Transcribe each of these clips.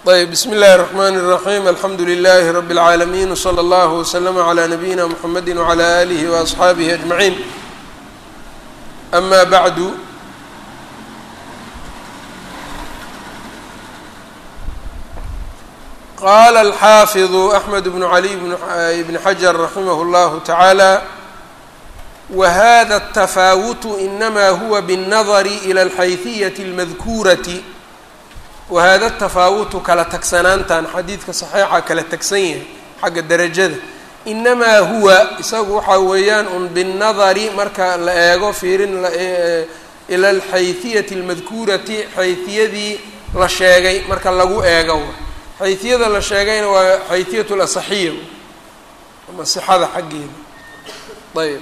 ayb bsm اllahi الرحmn الرaحيم alxamdu لlh رb العaalمين وslى اllه وslm عlى نabيina mحamedi وعlى آlih وأصxaabih أجمعين أma bعd qala الxaafiظ أحmed بن عlي بn xجر raximh اllah taعaalى whda التfaawت inma huwa bالnadr إlى الxayثiyaة الmadkuuraة wahada tafaawutu kala tagsanaantan xadiidka saxiixa kala tagsan yahay xagga derajada inamaa huwa isagu waxaa weeyaan un binnadari marka la eego fiirin ila alxayhiyati almadkuurati xayhiyadii la sheegay marka lagu eego xayhiyada la sheegayna waa xayhiyat lasaxiya ama sixada xaggeeda ayb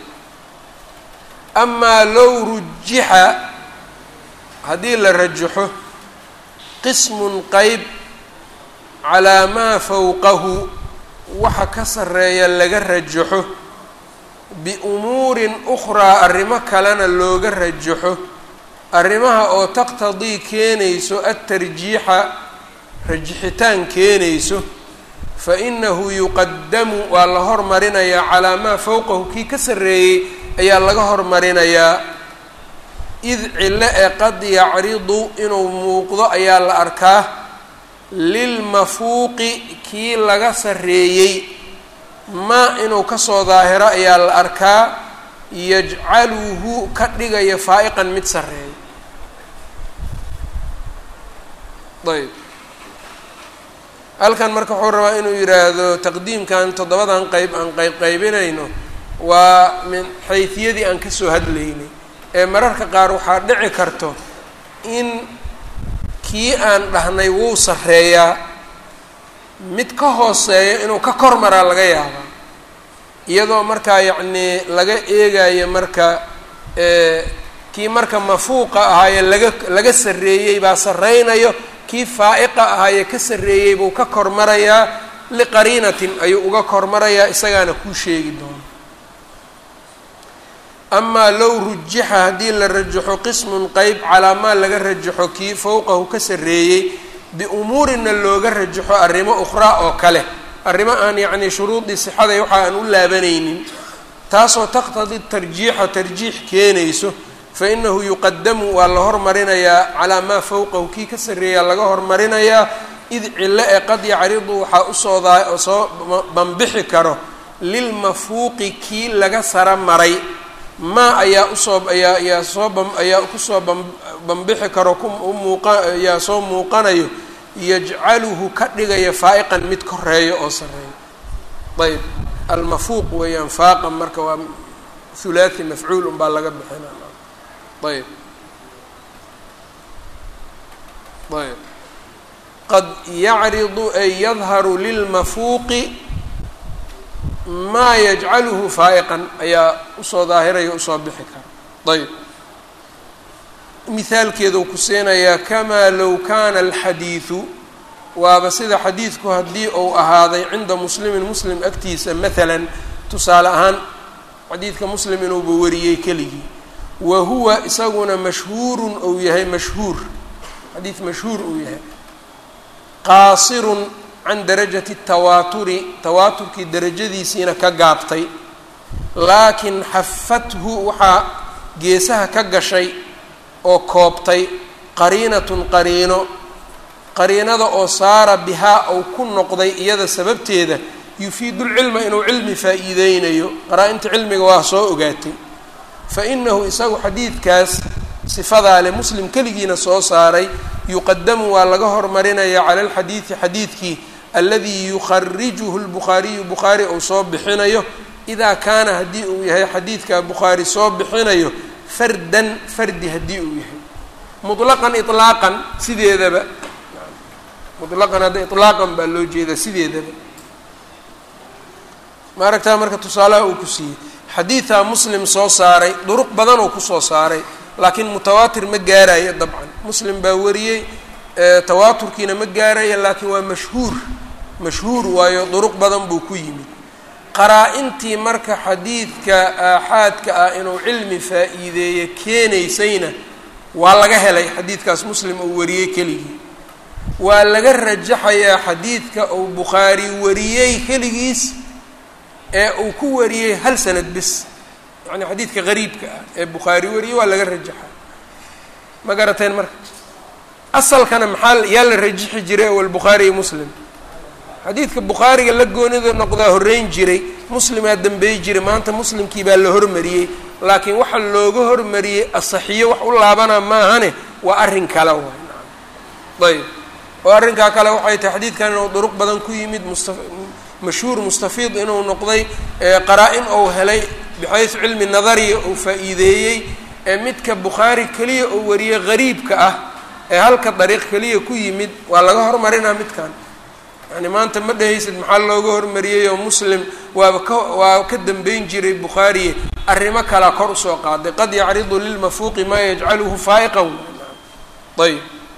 amaa low rujixa haddii la rajaxo qismun qeyb calaa maa fowqahu waxa ka sarreeya laga rajaxo biumuurin ukhraa arrimo kalena looga rajaxo arrimaha oo taqtadii keenayso adtarjiixa rajixitaan keenayso fa inahu yuqadamu waa la hormarinayaa calaa maa fowqahu kii ka sarreeyey ayaa laga hormarinayaa id cilo ee qad yacridu inuu muuqdo ayaa la arkaa lilmafuuqi kii laga sarreeyey maa inuu kasoo daahiro ayaa la arkaa yajcaluhu ka dhigaya faa'iqan mid sarreeya ayb halkan marka wuxuu rabaa inuu yidhaahdo taqdiimkan toddobadan qeyb aan qeyb qaybinayno waa min xayfiyadii aan kasoo hadlaynay ee mararka qaar waxaa dhici karto in kii aan dhahnay wuu sarreeyaa mid ka hooseeyo inuu ka kor maraa laga yaabaa iyadoo markaa yacnii laga eegayo marka kii marka mafuuqa ahaaye laga laga sarreeyey baa sarreynayo kii faa'iqa ahaaye ka sarreeyey buu ka kor marayaa liqariinatin ayuu uga kor marayaa isagaana kuu sheegi doono amaa low rujixa haddii la rajaxo qismun qeyb calaa maa laga rajaxo kii fowqahu ka sarreeyey biumuurina looga rajaxo arrimo ukhraa oo kale arrimo aan yacnii shuruudii sixaday waxa aan u laabanaynin taasoo taqtadi tarjiixa tarjiix keenayso fa inahu yuqadamu waa la hormarinayaa calaa maa fowqahu kii ka sarreeyaa laga hormarinayaa id cilo ee qad yacridu waxaa usoo daa soo banbixi karo lilmafuuqi kii laga sara maray maa ayaa usoo ayaa ayaa soo ba ayaa kusoo ba banbixi karo ku muuqa ayaa soo muuqanayo yajcaluhu ka dhigaya faa'iqan mid koreeyo oo sarreeyo ayb almafuuq weeyaan faaqan marka waa hulaathi mafcuul unbaa laga bixina ayb ayb qad yacridu ay yadharu lilmafuuqi maa yajcaluhu faa'iqan ayaa usoo daahiraya usoo bixi kara ayb mihaalkeeduu ku siinayaa kamaa low kaana alxadiidu waaba sida xadiidku haddii uu ahaaday cinda muslimin muslim agtiisa maalan tusaale ahaan xadiidka muslim inuuba wariyey keligii wa huwa isaguna mashhuurun ou yahay mashhuur xadiid mashhuur uu yahay qaasirun can darajati tawaaturi tawaaturkii darajadiisiina ka gaabtay laakiin xafathu waxaa geesaha ka gashay oo koobtay qariinatun qariino qariinada oo saara bihaa ou ku noqday iyada sababteeda yufiidu lcilma inuu cilmi faa-iideynayo qaraa-inta cilmiga waa soo ogaatay fa inahu isagu xadiidkaas sifadaa le muslim keligiina soo saaray yuqadamu waa laga hormarinaya cala alxadiidi xadiidkii aladi yukharijuhu lbukhaariyu bukhaari uu soo bixinayo idaa kaana haddii uu yahay xadiidka bukhaari soo bixinayo fardan fardi haddii uu yahay mutlaqan ilaaqan sideedaba mutlaqan hadda ilaaqan baa loo jeedaa sideedaba ma aragtaa marka tusaalaha uu ku siiyey xadiidaa muslim soo saaray duruq badan oo kusoo saaray laakiin mutawaatir ma gaarayo dabcan muslim baa wariyey tawaaturkiina ma gaaraya laakiin waa mashhuur mashhuur waayo duruq badan buu ku yimid qaraa-intii marka xadiidka aaxaadka ah inuu cilmi faa-iideeye keenaysayna waa laga helay xadiidkaas muslim uu wariyey keligii waa laga rajaxayaa xadiidka uu bukhaari wariyey keligiis ee uu ku wariyey hal sanad bis yacni xadiidka qariibka ah ee bukhaari wariyey waa laga rajaxa ma garateen marka asalkana maxaa yaa la rajixi jiray awal bukhaari iyo muslim xadiidka bukhaariga la goonida noqdaa horreyn jiray muslimaa dambeey jiray maanta muslimkii baa la hormariyey laakiin waxa looga hormariyey asaxiyo wax u laabana maahane waa arrin kale waay ayb oo arrinkaa kale waxay tahay xadiidkan inuu duruq badan ku yimid musta mashhuur mustafiid inuu noqday qaraa-in ou helay bixaysu cilmi nadariya uu faa-iideeyey ee midka bukhaari keliya oo wariyey qariibka ah ee halka dariiq keliya ku yimid waa laga hormarinaa midkan yani maanta ma dhehaysid maxaa looga hormariyey oo muslim waaba ka waa ka dambeyn jiray bukhaariye arrimo kalaa kor usoo qaaday qad yacridu lilmafuuqi maa yajcaluhu faa'iqan ayb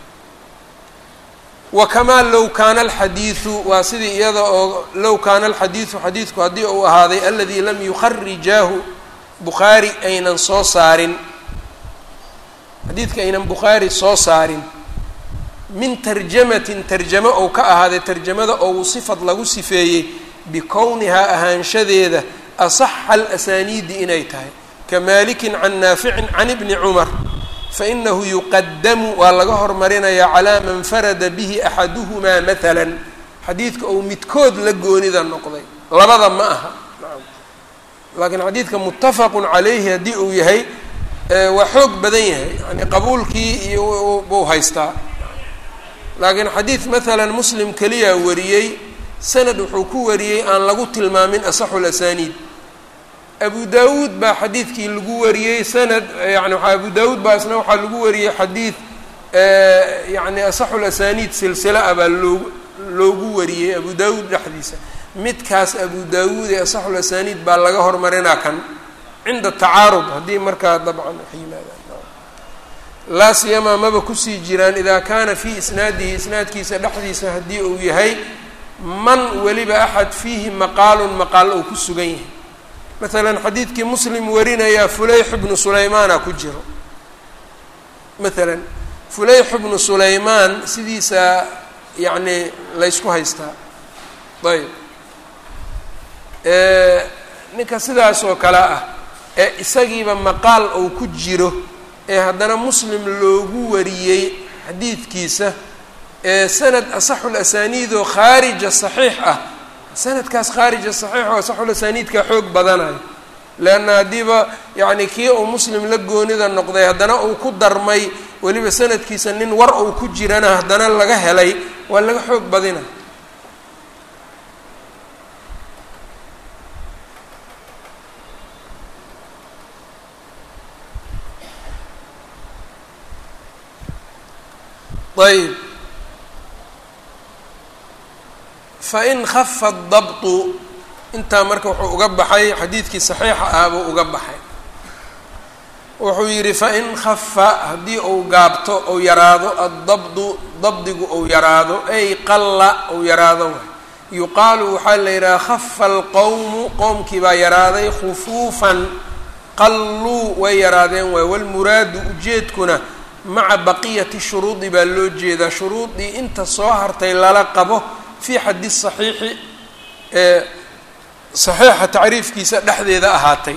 wakamaa low kaana alxadiidu waa sidii iyada oo low kaana alxadiidu xadiidku haddii uu ahaaday aladii lam yukharijaahu bukhaari aynan soo saarin xadiidka aynan bukhaari soo saarin min tarjamatin tarjamo ou ka ahaaday tarjamada ou sifad lagu sifeeyey bikownihaa ahaanshadeeda asaxa alasaniidi inay tahay ka maalikin can naaficin can ibni cumar fainahu yuqadamu waa laga hormarinayaa calaa man farada bihi axaduhumaa maalan xadiidka ou midkood la goonida noqday labada ma aha laakiin xadiidka muttafaqun calayhi haddii uu yahay waa xoog badan yahay yani qabuulkii iyo buu haystaa laakiin xadiid maalan muslim keliya wariyey sanad wuxuu ku wariyey aan lagu tilmaamin asaxu lasaniid abu daawuud baa xadiidkii lagu wariyey sanad yani abu daawuud baa isna waxaa lagu wariyey xadiid yani asaxu lasaniid silsila ah baa loogu loogu wariyey abu daawuud dhexdiisa midkaas abu daawuud ee asaxu lasaniid baa laga hormarinaa kan cinda tacaarud haddii markaa dabcan wax yimaadaan laa siyamaa maba kusii jiraan idaa kaana fii isnaadihi isnaadkiisa dhexdiisa haddii uu yahay man weliba axad fiihi maqaalun maqaal uu ku sugan yahay maalan xadiidkii muslim warinayaa fulayx bnu sulaymaana ku jiro maalan fulayx bnu sulaymaan sidiisa yacni laysku haystaa ayb ninka sidaas oo kale ah ee isagiiba maqaal uu ku jiro ee haddana muslim loogu wariyey xadiidkiisa ee sanad asaxul asaniidoo khaarija saxiix ah sanadkaas khaarija saxiix oo asaxul asaniidka xoog badanayo leanna haddiiba yacni kii uu muslim la goonida noqday haddana uu ku darmay weliba sanadkiisa nin war uu ku jirana haddana laga helay waa laga xoog badina ayb fain kafa dabtu intaa marka wuxuu uga baxay xadiidkii saxiixa ah buu uga baxay wuxuu yidhi fain kafa haddii uu gaabto ou yaraado addabdu dabdigu ou yaraado ay qalla ou yaraado yuqaalu waxaa la yidhaha kafa alqowmu qowmkii baa yaraaday khufuufan qalluu way yaraadeen waay walmuraadu ujeedkuna maca baqiyati shuruudi baa loo jeedaa shuruudii inta soo hartay lala qabo fii xaddi saxiixi ee saxiixa tacriifkiisa dhexdeeda ahaatay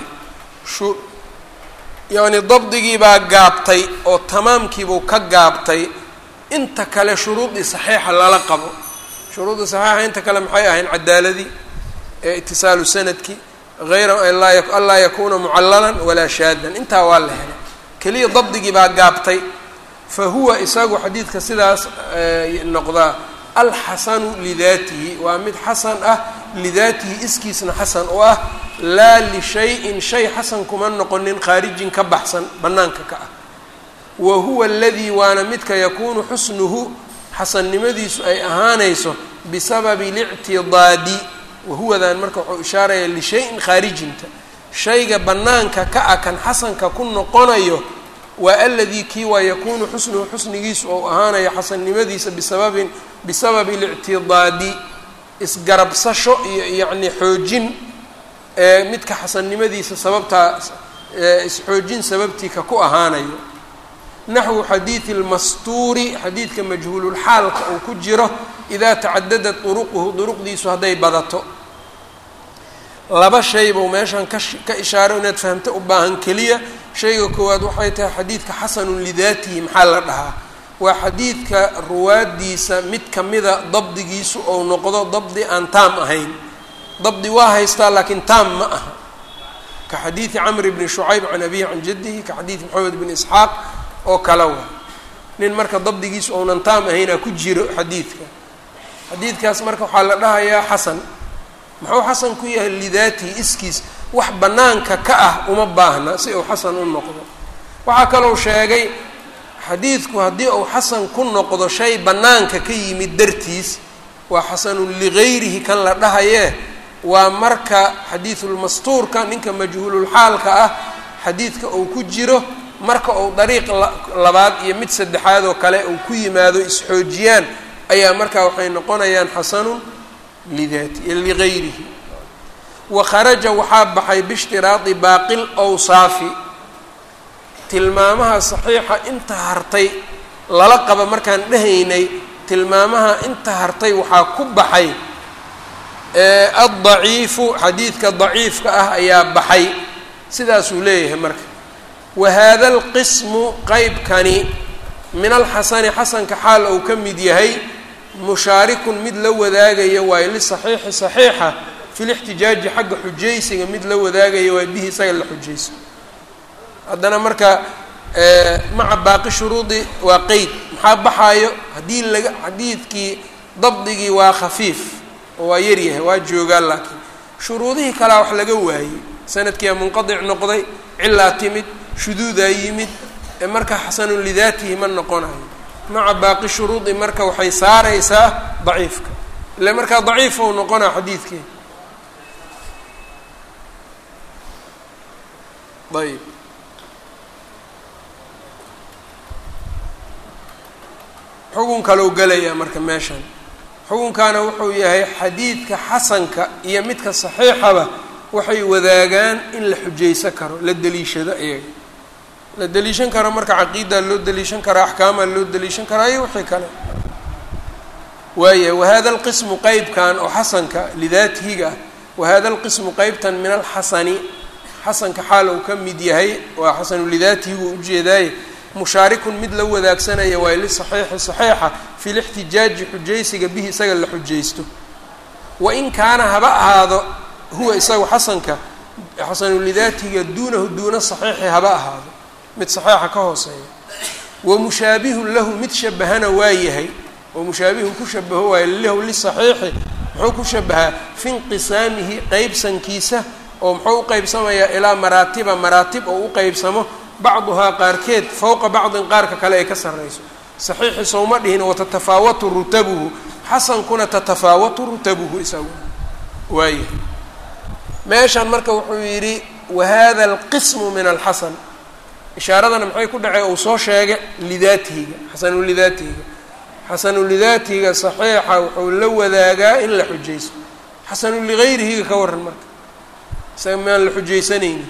yacni dabdigii baa gaabtay oo tamaamkiibuu ka gaabtay inta kale shuruudii saxiixa lala qabo shuruudii saxiixa inta kale maxay ahayn cadaaladii ee itisaalu sanadki hayra anlaa yakuuna mucallalan walaa shaadan intaa waa la helay keliya dabdigii baa gaabtay fa huwa isagu xadiidka sidaas noqdaa alxasanu lidaatihi waa mid xasan ah lidaatihi iskiisna xasan u ah laa lishayin shay xasan kuma noqonin khaarijin ka baxsan bannaanka ka ah wa huwa aladii waana midka yakuunu xusnuhu xasannimadiisu ay ahaanayso bisababi lictidaadi wahuwadan marka wuxuu ishaaraya lishayin khaarijinta shayga bannaanka ka ah kan xasanka ku noqonayo waa aladii kii waa yakuunu xusnuhu xusnigiisu ou ahaanayo xasannimadiisa bisababin bisababi اlictidaadi isgarabsasho iyo yacni xoojin ee midka xasannimadiisa sababtaa isxoojin sababtii ka ku ahaanayo naxwu xadiidi lmastuuri xadiidka majhuululxaalka uu ku jiro idaa tacadadat duruquhu duruqdiisu hadday badato laba shay buu meeshan ka ka ishaaro inaad fahamto u baahan keliya shayga koowaad waxay tahay xadiidka xasanun lidaatihi maxaa la dhahaa waa xadiidka ruwaaddiisa mid kamida dabdigiisu ou noqdo dabdi aan taam ahayn dabdi waa haystaa laakiin taam ma aha ka xadiidi camr bni shucayb can abihi can jaddihi ka xadiidi maxamed bni isxaaq oo kale wa nin marka dabdigiisu ounan taam ahaynaa ku jiro xadiidka xadiidkaas marka waxaa la dhahayaa xasan muxuu xasan ku yahay lidaatihi iskiis wax bannaanka ka ah uma baahna si uu xasan u noqdo waxaa kalou sheegay xadiidku haddii uu xasan ku noqdo shay bannaanka ka yimid dartiis waa xasanun ligayrihi kan la dhahayee waa marka xadiidulmastuurka ninka majhuululxaalka ah xadiidka uu ku jiro marka uu dariiq labaad iyo mid saddexaad oo kale uu ku yimaado isxoojiyaan ayaa markaa waxay noqonayaan xasanun lidaati ligayrihi wa kharaja waxaa baxay biishtiraadi baaqil awsaafi tilmaamaha saxiixa inta hartay lala qaba markaan dhehaynay tilmaamaha inta hartay waxaa ku baxay addaciifu xadiidka daciifka ah ayaa baxay sidaasuu leeyahay marka wa haada alqismu qeybkani min alxasani xasanka xaal uu ka mid yahay mushaarikun mid la wadaagaya waayo lisaxiixi saxiixa fi lixtijaaji xagga xujaysiga mid la wadaagaya waa bihi isaga la xujayso haddana marka maca baaqi shuruudi waa qeyd maxaa baxaayo haddii laga xadiidkii dabdigii waa khafiif oo waa yaryahay waa joogaa laakiin shuruudihii kalea wax laga waayey sanadkiia munqadic noqday cilaa timid shuduudaa yimid marka xasanun lidaatihi ma noqonayo maca baaqi shuruudi marka waxay saaraysaa daciifka ile markaa daciif ou noqonaa xadiidkii ayb xugun kalou gelayaa marka meeshan xukunkaana wuxuu yahay xadiidka xasanka iyo midka saxiixaba waxay wadaagaan in la xujaysan karo la deliishado iyaga la deliishan karo marka caqiidaa loo deliishan karaa axkaamaa loo deliishan karaa iyo wixii kale waaya wahada alqismu qeybkan oo xasanka lidaatihiga ah wahada alqismu qeybtan min alxasani xasanka xaal uu ka mid yahay waa xasanu lidaatihi wuu ujeedaaye mushaarikun mid la wadaagsanaya waayo lisaxiixi saxiixa fi lixtijaaji xujaysiga bihi isaga la xujaysto wain kaana haba ahaado huwa isagu xasanka xasanu lidaatiga duunahu duuna saxiixi haba ahaado mid saxiixa ka hooseeya wa mushaabihun lahu mid shabahana waa yahay oo mushaabihun ku shabaho waayo lahu lisaxiixi muxuu ku shabahaa fi inqisaamihi qeybsankiisa oo muxuu u qeybsamayaa ilaa maraatiba maraatib oo u qeybsamo bacduhaa qaarkeed fowqa bacdin qaarka kale ay ka sarrayso saxiixi sowma dhihin watatafaawatu rutabuhu xasankuna tatafaawatu rutabuhu isagu waaya meeshan marka wuxuu yidhi wahada alqismu min alxasan ishaaradana maxay ku dhacay uu soo sheegay lidaatihiga xasanu lidaatihiga xasanu lidaatihiga saxiixa wuxuu la wadaagaa in la xujayso xasanu ligayrihiga ka waran marka isaga maan la xujaysanayni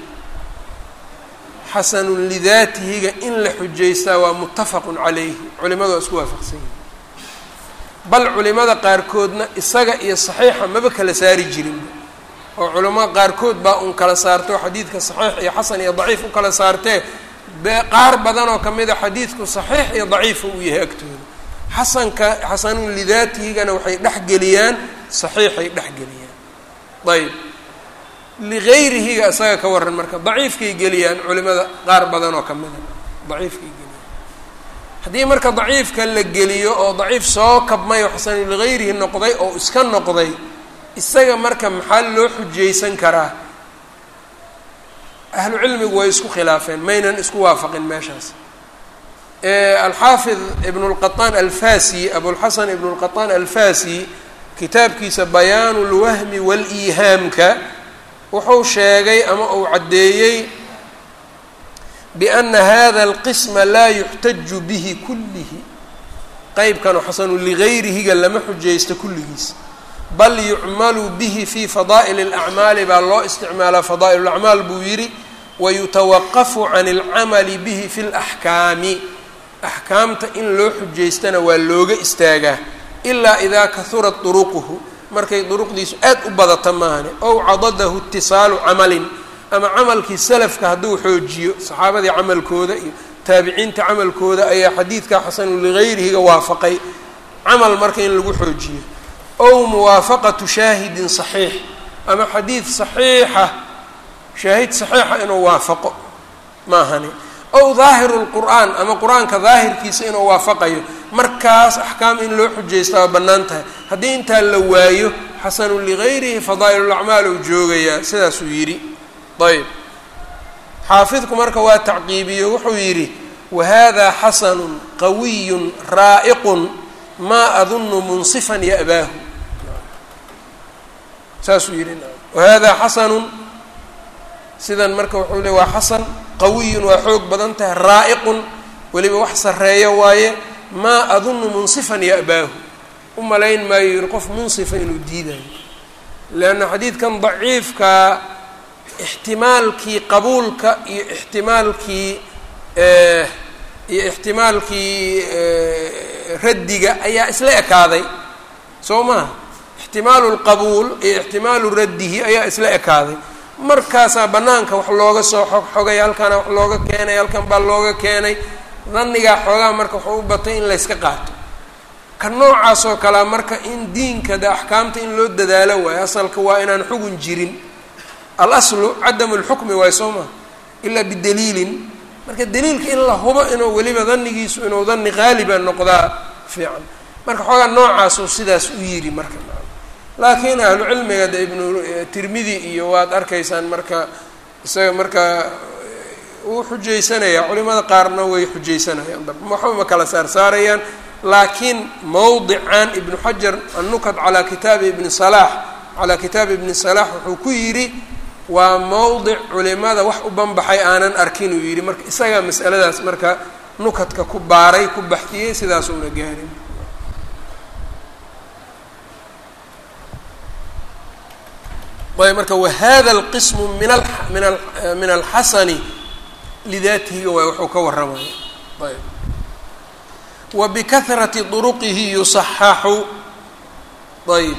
xasanun lidaatihiga in la xujaystaa waa muttafaqun calayhi culimadu waa isku waafaqsan yihin bal culimada qaarkoodna isaga iyo saxiixa maba kala saari jirin oo culimada qaarkood baa un kala saarto xadiidka saxiix iyo xasan iyo daciif u kala saartee qaar badan oo kamid a xadiidku saxiix iyo daciifa uu yahay agtooda xasanka xasanun lidaatihigana waxay dhexgeliyaan saxiixay dhexgeliyaan ayb ligayrihiga isaga ka waran marka daciifkay geliyaan culimada qaar badan oo kamid a daciifkay geliyaan haddii marka daciifka la geliyo oo daciif soo kabmay oo xasanu ligayrihi noqday oo iska noqday isaga marka maxaa loo xujaysan karaa ahlu cilmigu way isku khilaafeen maynan isku waafaqin meeshaas alxaafid ibn اlqaطaan alfasi abulxasan ibn اlqaطaan alfasi kitaabkiisa bayaanu اlwahmi wاliihaamka wuxuu sheegay ama uu caddeeyey biana hada alqisma laa yuxtaju bihi kullihi qeybkanu xasanu ligayrihiga lama xujaysto kulligiis bal yucmalu bihi fi fadaa'il اlacmaali baa loo isticmaalaa fadaa'il اlacmaal buu yidhi wayutawaqafu can اlcamali bihi fi اlaxkaami axkaamta in loo xujaystana waa looga istaagaa ilaa idaa kahurat duruquhu markay duruqdiisu aad u badata maahane ow cadadahu itisaalu camalin ama camalkii salafka hadduu xoojiyo saxaabadii camalkooda iyo taabiciinta camalkooda ayaa xadiidka xasanu ligayrihiga waafaqay camal marka in lagu xoojiyo ow muwaafaqatu shaahidin saxiix ama xadiid saxiixa shaahid saxiixa inuu waafaqo maahani ow daahiru lqur'aan ama qur-aanka daahirkiisa inuu waafaqayo markaas axkaam in loo xujaysta waa bannaan tahay haddii intaa la waayo xasanu ligayrihi fadaa'ilulacmaal uu joogayaa sidaasuu yidhi ayb xaafidku marka waa tacqiibiyo wuxuu yidhi wahada xasanun qawiyun raa'iqun maa adunnu munsifan ya'baahu saasuu yidhi wahada xasanun sidan marka wuxuu le waa xasan qawiyun waa xoog badan tahay raa'iqun weliba wax sarreeyo waaye maa adunnu munsifan ya'baahu u malayn maayo yihi qof munsifa inuu diidayo leanna xadiidkan daciifkaa ixtimaalkii qabuulka iyo ixtimaalkii iyo ixtimaalkii raddiga ayaa isla ekaaday soo maha ixtimaalu lqabuul iyo ixtimaalu raddihi ayaa isla ekaaday markaasaa bannaanka wax looga soo xog xogay halkaana wax looga keenay halkan baa looga keenay dhannigaa xoogaa marka waxuu u batay in layska qaato ka noocaas oo kalea marka in diinka de axkaamta in loo dadaalo waayo asalka waa inaan xugun jirin alaslu cadamu lxukmi waay soo maha ilaa bidaliilin marka daliilka in la hubo inuu weliba dhannigiisu inuu dhanni qaaliba noqdaa fiican marka xoogaa noocaasuu sidaas u yidhi marka laakiin ahlu cilmiga de ibnu tirmidi iyo waad arkaysaan marka isaga marka wuu xujaysanayaa culimada qaarna way xujaysanayaan waxba ma kala saarsaarayaan laakiin mowdican ibnu xajar annukat calaa kitaabi ibni salaax calaa kitaabi ibni salaax wuxuu ku yidhi waa mowdic culimada wax u banbaxay aanan arkin uu yidhi marka isagaa masaladaas marka nukadka ku baaray ku baxtiyey sidaas uuna gaarin ayb marka wahada alqismu min a min a min alxasani lidaatihiga waay wuxuu ka warramaya ayb wa bikahrati duruqihi yusaxaxu ayb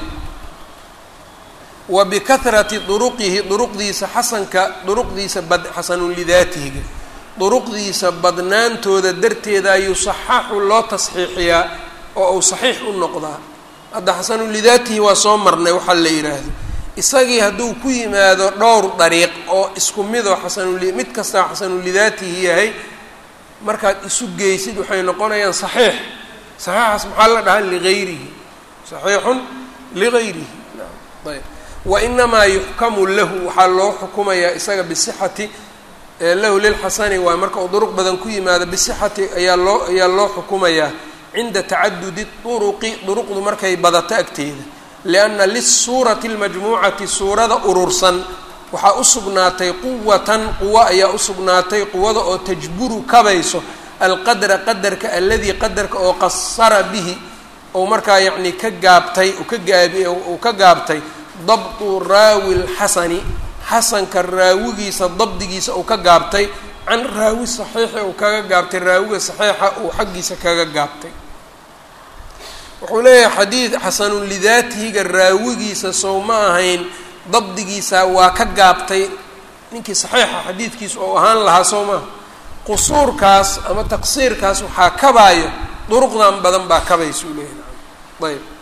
wa bikahrati duruqihi duruqdiisa xasanka duruqdiisa bad xasanun lidaatihiga duruqdiisa badnaantooda darteeda yusaxaxu loo tasxiixiyaa oo uu saxiix u noqdaa hadda xasanun lidaatihi waa soo marnay waxaa la yidhaahdo isagii hadduu ku yimaado dhowr dariiq oo isku midoo xasanuli mid kastaa xasanulidaatihi yahay markaad isu geysid waxay noqonayaan saxiix saxiixaas maxaa la dhahaa ligayrihi saxiixun ligayrihi ayb wa inamaa yuxkamu lahu waxaa loo xukumayaa isaga bisixati lahu lilxasani waa marka uu duruq badan ku yimaado bisixati ayaa loo ayaa loo xukumayaa cinda tacadudi duruqi duruqdu markay badato agteeda lianna lisuurati اlmajmuucati suurada urursan waxaa u sugnaatay quwatan quwo ayaa u sugnaatay quwada oo tajburu kabayso alqadra qadarka aladii qadarka oo qasara bihi ou markaa yacni ka gaabtay ka gaabi uu ka gaabtay dabtu raawi lxasani xasanka raawigiisa dabdigiisa uu ka gaabtay can raawi saxiixi uu kaga gaabtay raawiga saxiixa uu xaggiisa kaga gaabtay wuxuu leeyahay xadiid xasanun lidaatihiga raawigiisa sow ma ahayn dabdigiisa waa ka gaabtay ninkii saxiixa xadiidkiisa oo ahaan lahaa soo maaha qusuurkaas ama taqsiirkaas waxaa kabaayo duruqdan badan baa kabaysuu leeyahay ayb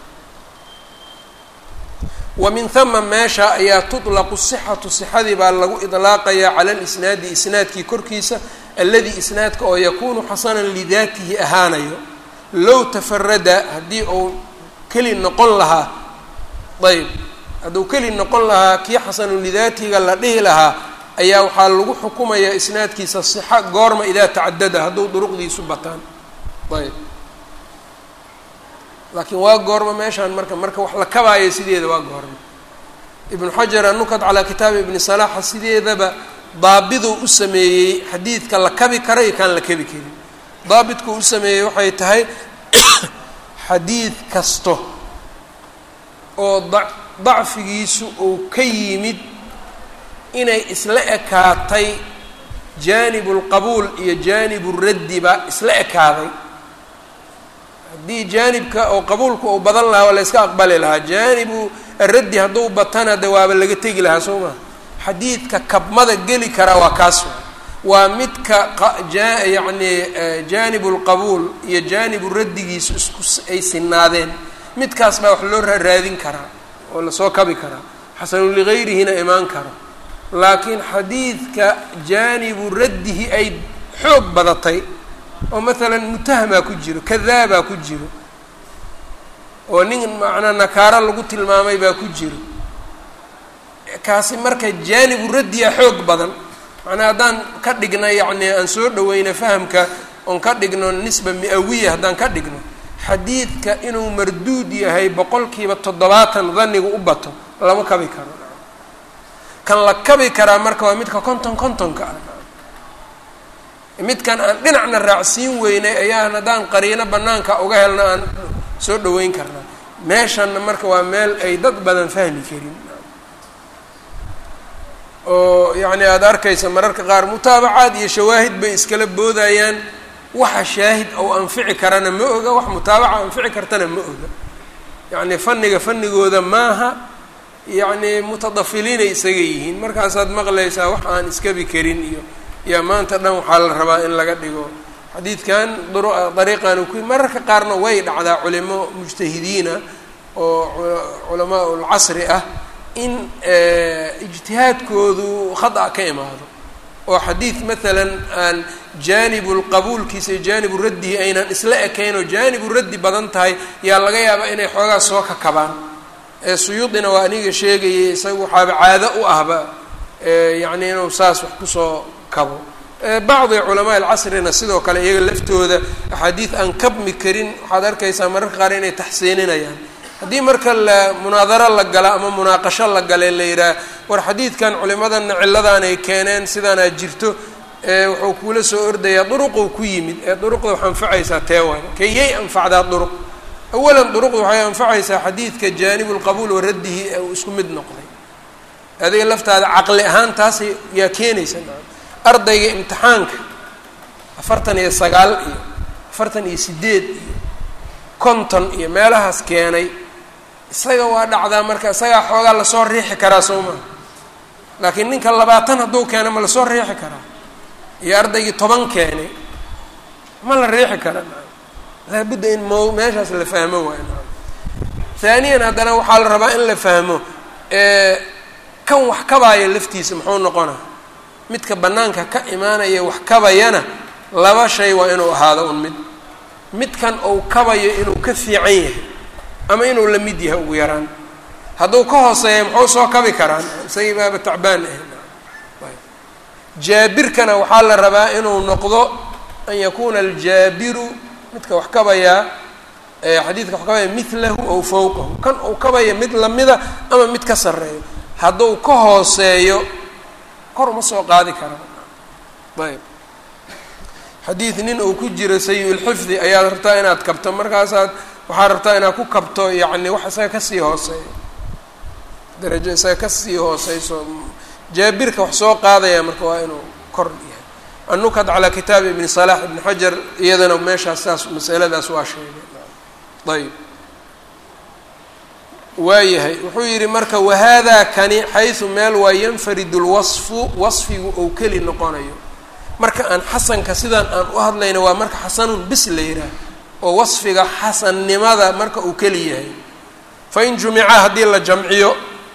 wa min hama meesha ayaa tutlaqu sixatu sixadii baa lagu idlaaqayaa cala lisnaadi isnaadkii korkiisa alladii isnaadka oo yakuunu xasanan lidaatihi ahaanayo low tafarada haddii uu keli noqon lahaa ayb hadduu keli noqon lahaa kii xasanu lidaatiga la dhihi lahaa ayaa waxaa lagu xukumayaa isnaadkiisa sixa goorma idaa tacadada hadduu duruqdiisu bataan ayb laakiin waa goorma meeshaan marka marka wax la kabaayo sideeda waa goorma ibnu xajar anukad calaa kitaabi ibni salaaxa sideedaba daabiduu u sameeyey xadiidka la kabi kara iyo kaan la kabi karin daabitku u sameeyey waxay tahay xadiid kasto oo da dacfigiisu uu ka yimid inay isla ekaatay jaanibu lqabuul iyo jaanibu raddi baa isla ekaaday haddii jaanibka oo qabuulka uu badan lahaa waa la yska aqbali lahaa jaanibu raddi hadduu batana de waaba laga tegi lahaa soo maa xadiidka kabmada geli karaa waa kaas waa midka yacni jaanibu lqabuul iyo jaanibu raddigiisu isku ay sinaadeen midkaas baa wax loo raadin karaa oo lasoo kabi karaa xasanu ligayrihina imaan karo laakiin xadiidka jaanibu raddihi ay xoog badatay oo maalan mutahamaa ku jiro kadaabaa ku jiro oo nin macnaa nakaaro lagu tilmaamay baa ku jiro kaasi marka jaanibu raddi a xoog badan macnaa haddaan ka dhigna yacni aan soo dhaweyna fahamka oon ka dhigno nisba mi-awiya haddaan ka dhigno xadiidka inuu marduud yahay boqolkiiba toddobaatan danigu u bato lama kabi karo kan la kabi karaa marka waa midka konton kontonka ah midkan aan dhinacna raacsiin weynay ayaan haddaan qariino banaanka uga helna aan soo dhaweyn karnaa meeshanna marka waa meel ay dad badan fahmi karin oo yacni aada arkaysa mararka qaar mutaabacaad iyo shawaahid bay iskala boodayaan waxa shaahid ou anfici karana ma oga wax mutaabaca anfici kartana ma oga yacni fanniga fanigooda maaha yacni mutadafiliinay isaga yihiin markaasaad maqlaysaa wax aan iskabi karin iyo yaa maanta dhan waxaa la rabaa in laga dhigo xadiidkan dariiqan ku mararka qaarna way dhacdaa culimo mujtahidiina oo culamaa ulcasri ah in ijtihaadkoodu khada ka imaado oo xadiid maalan aan jaanibu lqabuulkiisa iyo jaanibu raddihi aynan isla ekayn oo jaanibu raddi badan tahay yaa laga yaabaa inay xoogaa soo kakabaan ee suyuudina waa aniga sheegayay isaga waxaaba caado u ahba yacni inuu saas wax kusoo kabo bacdi culamaa alcasrina sidoo kale iyaga laftooda axaadiid aan kabmi karin waxaad arkaysaa mararka qaar inay taxsiininayaan haddii marka la munaadaro la gala ama munaaqasho la gale la yidhaah war xadiidkan culimadana ciladaan ay keeneen sidaanaa jirto wuxuu kuula soo ordayaa duruquu ku yimid ee duruqda wax anfacaysaa tee waay kayay anfacdaa duruq awalan duruqda waxay anfacaysaa xadiidka jaanibu lqabuul wa raddihi ee uu isku mid noqday adiga laftaada caqli ahaan taas yaa keenaysa ardayga imtixaanka afartan iyo sagaal iyo afartan iyo sideed iyo konton iyo meelahaas keenay isaga waa dhacdaa marka isagaa xoogaa lasoo riixi karaa soo maa laakiin ninka labaatan hadduu keena ma lasoo riixi karaa iyo ardaygii toban keenay ma la riixi kara laabudda in mo meeshaas la fahmo waay haaniyan haddana waxaa la rabaa in la fahmo kan wax kabaaya laftiisa muxuu noqona midka bannaanka ka imaanaya wax kabayana laba shay waa inuu ahaado un mid midkan uu kabayo inuu ka fiican yahay ama inuu la mid yahay ugu yaraan hadduu ka hooseeya muxuu soo kabi karaan isagii baaba tacbaan ah jaabirkana waxaa la rabaa inuu noqdo an yakuuna aljaabiru midka wax kabayaa xadiidka wax kabaya milahu aw fawqahu kan uu kabaya mid lamida ama mid ka sarreeyo hadduu ka hooseeyo kor uma soo qaadi kara ayb xadiid nin uu ku jiro sayi-ulxifdi ayaad rabtaa inaad kabto markaasaad waxaad rabtaa inaad ku kabto yacni wax isaga kasii hooseeyo darajo isaga kasii hooseyso jaabirka wax soo qaadaya marka waa inuu kor yahay annukad calaa kitaabi ibni salaax ibni xajar iyadana meeshaas saas masaladaas waa sheegay ayb waayahay wuxuu yidhi marka wahaadaa kani xaysu meel waa yanfaridu lwasfu wasfigu ou keli noqonayo marka aan xasanka sidaan aan u hadlayna waa marka xasanun bis la yidhaah oo wasfiga xasannimada marka uu keli yahay fain jumicaa haddii la jamciyo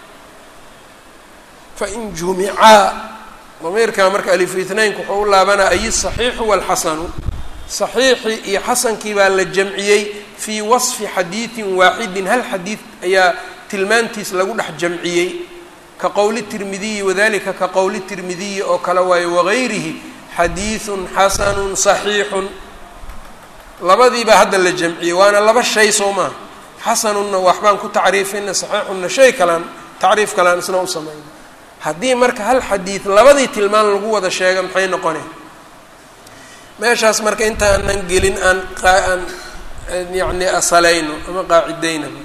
fain jumicaa damiirkaa marka alifu itnaynka wuxuu u laabanaa ay saxiixu walxasanu saxiixii iyo xasankii baa la jamciyey fii wasfi xadiidin waaxidin hal xadiid ayaa tilmaantiis lagu dhex jamciyey ka qowli tirmidiyi wadalika ka qowli tirmidiyi oo kale waayo wagayrihi xadiidun xasanun saxiixun labadiibaa hadda la jamciyey waana laba shay soo maha xasanunna waxbaan ku tacriifina saxiixunna shay kalaan tacriif kalaan isna u samayna haddii marka hal xadiid labadii tilmaan lagu wada sheega maxay noqonay meeshaas marka intaanan gelin aan aan yacni asalayno ama qaacidaynaba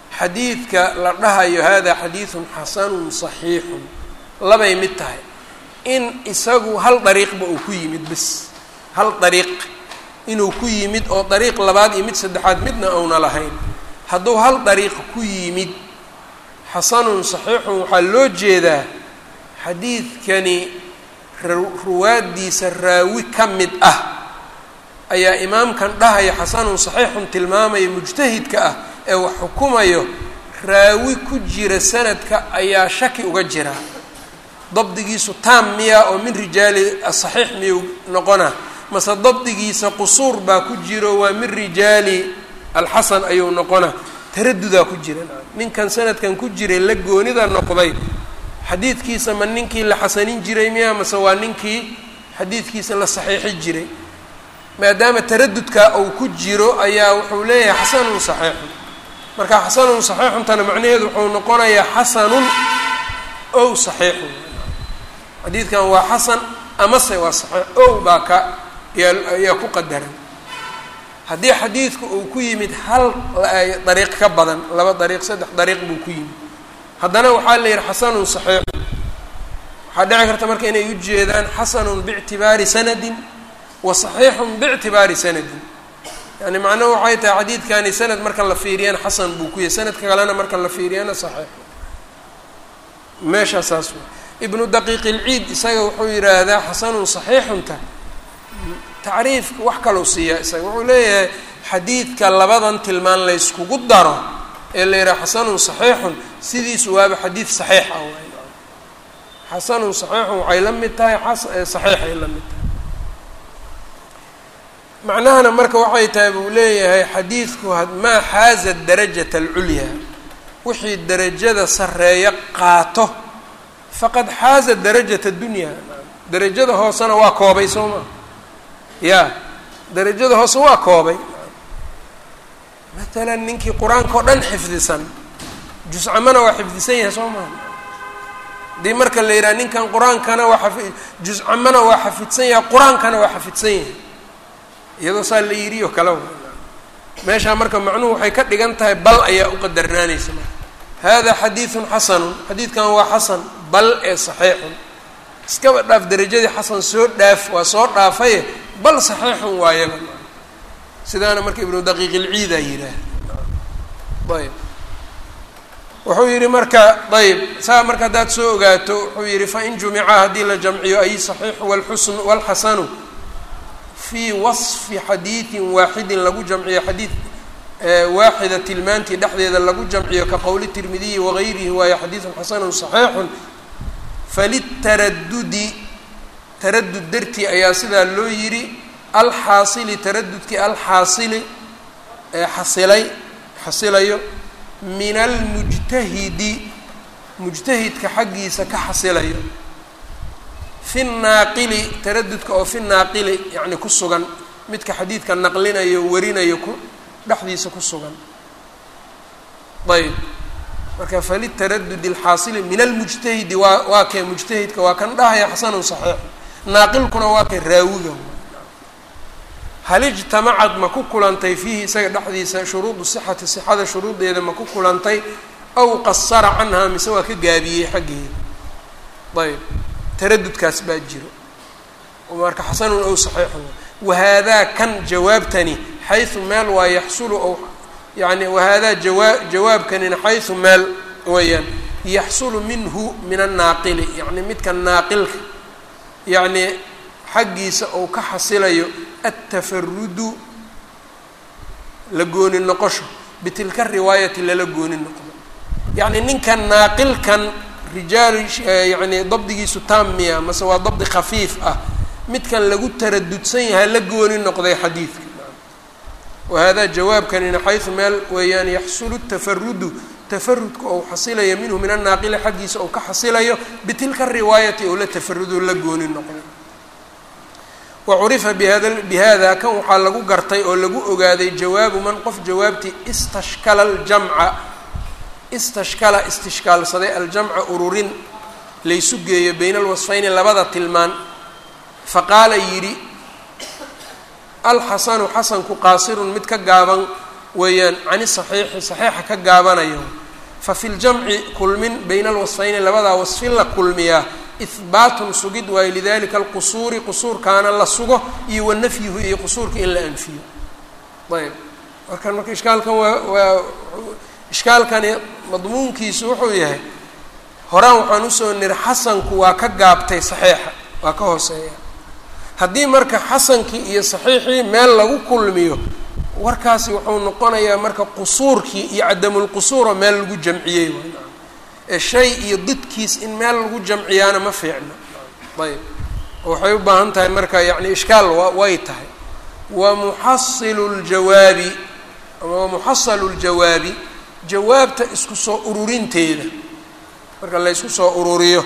xadiidka la dhahayo hada xadiidun xasanun saxiixun labay mid tahay in isagu hal dariiqba uu ku yimid bis hal dariiq inuu ku yimid oo dariiq labaad iyo mid saddexaad midna uuna lahayn hadduu hal dariiq ku yimid xasanun saxiixun waxaa loo jeedaa xadiidkani ruwaaddiisa raawi ka mid ah ayaa imaamkan dhahaya xasanun saxiixun tilmaamaya mujtahidka ah ee wax xukumayo raawi ku jira sanadka ayaa shaki uga jira dabdigiisu taam miya oo min rijaali asaxiix miyuu noqona mase dabdigiisa qusuur baa ku jiro waa min rijaali alxasan ayuu noqona taradudaa ku jira ninkan sanadkan ku jiray la goonida noqday xadiidkiisa ma ninkii la xasanin jiray miya mase waa ninkii xadiidkiisa la saxiixi jiray maadaama taradudka uu ku jiro ayaa wuxuu leeyahay xasanun saxiixun marka xasanun saxiixuntana macnaheedu wuxuu noqonayaa xasanun ow saxiixun xadiidkan waa xasan amase waa saxiix ow baa ka ayaa ku qadaran haddii xadiidku uu ku yimid hal dariiq ka badan laba dariiq saddex dariiq buu ku yimid haddana waxaa la yidhi xasanun saxiixun waxaa dhici karta marka inay u jeedaan xasanun biictibaari sanadin wa saxiixun biictibaari sanadin yani macnuhu waxay tahay xadiidkani sanad marka la fiiriyana xasan buu ku yahay sanadka kalena marka la fiiriyana saxiix meeshaa saas wa ibnu daqiiq ilciid isaga wuxuu yidhaahdaa xasanun saxiixunta tacriifka wax kalou siiyaa isaga wuxuu leeyahay xadiidka labadan tilmaan layskugu daro ee la yidhaha xasanun saxiixun sidiisu waaba xadiid saxiix ah waay xasanun saxiixun waxay la mid tahay saxiixay la mid tahay macnahana marka waxay tahay buu leeyahay xadiidku maa xaaza darajata alculyaa wixii derajada sareeyo qaato faqad xaaza darajata dunyaa derajada hoosena waa koobay soo maa ya derajada hoose waa koobay matalan ninkii qur-aanka oo dhan xifdisan juscamana waa xifdisan yahay soo maa hadii marka la yidhaha ninkan qur-aankana waa afi juscamana waa xafidsan yahay qur-aankana waa xafidsan yahay iyadoo saa la yidhi oo kale meeshaa marka macnuhu waxay ka dhigan tahay bal ayaa u qadarnaanaysa marka hada xadiidun xasanun xadiidkan waa xasan bal ee saxiixun iskaba dhaaf derajadii xasan soo dhaaf waa soo dhaafaye bal saxiixun waayaba sidaana marka ibnu daqiiq ilciidaa yidhaah ayb wuxuu yidhi marka ayb saa marka haddaad soo ogaato wuxuu yidhi fain jumica haddii la jamciyo ay saxiixu walxusn walxasanu fii wasfi xadiidin waaxidin lagu jamciyo xadiid waaxida tilmaantii dhexdeeda lagu jamciyo ka qowli tirmidiyi wagayrihi waayo xadiidun xasanun saxiixun falitaradudi taradud dartii ayaa sidaa loo yidhi alxaasili taradudkii alxaasili ee xasilay xasilayo min almujtahidi mujtahidka xaggiisa ka xasilayo fi naaqili taradudka oo fi naaqili yacni ku sugan midka xadiidka naqlinayo warinayo ku dhexdiisa ku sugan ayb marka falitaradudi alxaasili min almujtahidi waa waa kee mujtahidka waa kan dhahaya xasanun saxiix naaqilkuna waa kee raawiga hal ijtamacad ma ku kulantay fiihi isaga dhexdiisa shuruudu sixati sixada shuruudeeda ma ku kulantay aw qasara canhaa mise waa ka gaabiyey xaggeeda ayb taradudkaas baa jiro marka xasanun ow saxiixun wahaadaa kan jawaabtani xaysu meel waa yaxsulu ow yani wahaadaa jawaa jawaabkanina xaysu meel weeyaan yaxsulu minhu min annaaqili yacni midka naaqilka yacni xaggiisa ou ka xasilayo attafarudu la gooni noqosho bitilka riwaayati lala gooni noqdo yacni ninkan naaqilkan rijaal yani dabdigiisu taam miya mase waa dabdi khafiif ah midkan lagu taradudsan yahay la gooni noqday xadiidka wahada jawaabkanina xaysu meel weeyaan yaxsulu tafarudu tafarudka ou xasilayo minhu min annaaqili xaggiisa ou ka xasilayo bitilka riwaayati ou la tafarudo la gooni noqday wa curifa bihada bihada kan waxaa lagu gartay oo lagu ogaaday jawaabu man qof jawaabtii istashkala aljamca istashkala istishkaalsaday aljamca ururin laysu geeyo bayna alwasfayni labada tilmaan faqaala yidhi alxasanu xasanku qaasirun mid ka gaaban weeyaan cani saxiixi saxiixa ka gaabanayo fa fi ljamci kulmin bayna alwasfayni labadaa wasfin la kulmiyaa ihbaatun sugid waayo lidalika alqusuuri qusuurkaana la sugo iyo wa nafyuhu iyo qusuurka in la anfiyo ayb markan marka ishkaalkan waa waa ishkaalkani madmuunkiisu wuxuu yahay horaan waxaan usoo niri xasanku waa ka gaabtay saxiixa waa ka hooseeya haddii marka xasankii iyo saxiixii meel lagu kulmiyo warkaasi wuxuu noqonayaa marka qusuurkii iyo cadamulqusuuro meel lagu jamciyey ee shay iyo didkiis in meel lagu jamciyaana ma fiicno ayb waxay u baahan tahay marka yacni ishkaal way tahay wa muxasilu ljawaabi ama wa muxasalu ljawaabi jawaabta isku soo ururinteeda marka la ysku soo ururiyo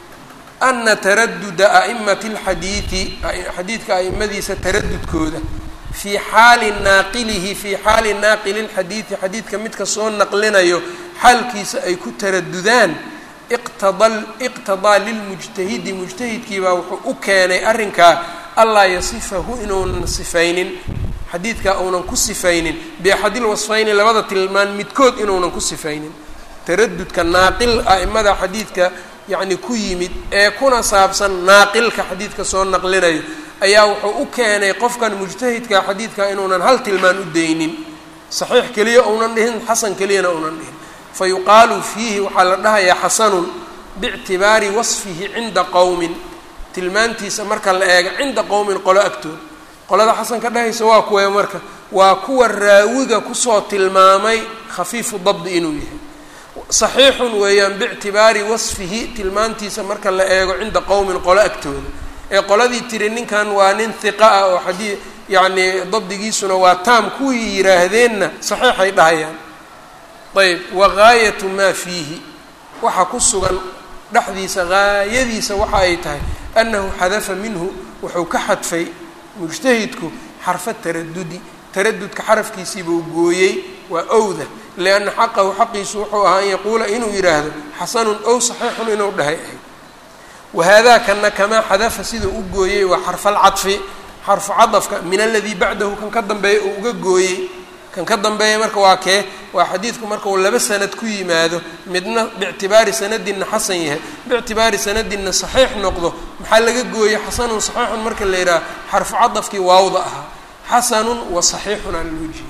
ana taraduda a'imati alxadiidi xadiidka a'imadiisa taradudkooda fii xaali naaqilihi fii xaali naaqili lxadiidi xadiidka midka soo naqlinayo xaalkiisa ay ku taradudaan iqtada iqtadaa lilmujtahidi mujtahidkiibaa wuxuu u keenay arrinkaa allaa yasifahu inuunan sifaynin xadiidkaa uunan ku sifaynin biaxadil wasfayni labada tilmaan midkood inuunan ku sifaynin taradudka naaqil a'imada xadiidka yacni ku yimid ee kuna saabsan naaqilka xadiidka soo naqlinayo ayaa wuxuu u keenay qofkan mujtahidka xadiidka inuunan hal tilmaan u daynin saxiix keliya uunan dhihin xasan keliyana uunan dhihin fa yuqaalu fiihi waxaa la dhahayaa xasanun biictibaari wasfihi cinda qowmin tilmaantiisa marka la eego cinda qowmin qolo agtood qolada xasanka dhahaysa waa kuwee marka waa kuwa raawiga kusoo tilmaamay khafiifu dabdi inuu yahay saxiixun weeyaan biictibaari wasfihi tilmaantiisa marka la eego cinda qowmin qolo agtooda ee qoladii tiri ninkan waa nin hiqa ah oo xadii yacni dabdigiisuna waa taam kuwii yidhaahdeenna saxiixay dhahayaan ayb wa gaayatu maa fiihi waxa ku sugan dhexdiisa gaayadiisa waxa ay tahay annahu xadafa minhu wuxuu ka xadfay mujtahidku xarfa taradudi taradudka xarafkiisiibuu gooyey waa owda lianna xaqahu xaqiisu wuxuu ahaa an yaquula inuu yidhaahdo xasanun ow saxiixun inuu dhahay ahay wahaadaa kana kamaa xadafa siduu u gooyey waa xarfalcadfi xarfu cadafka min aladii bacdahu kan ka dambeeya uu uga gooyey kan ka dambeeya marka waa kee waa xadiidku marka uu laba sanad ku yimaado midna biictibaari sanadinna xasan yahay biictibaari sanadinna saxiix noqdo maxaa laga gooyey xasanun saxiixun marka la yidhaha xarfu cadafkii waawda ahaa xasanun wa saxiixun aa loo jeeda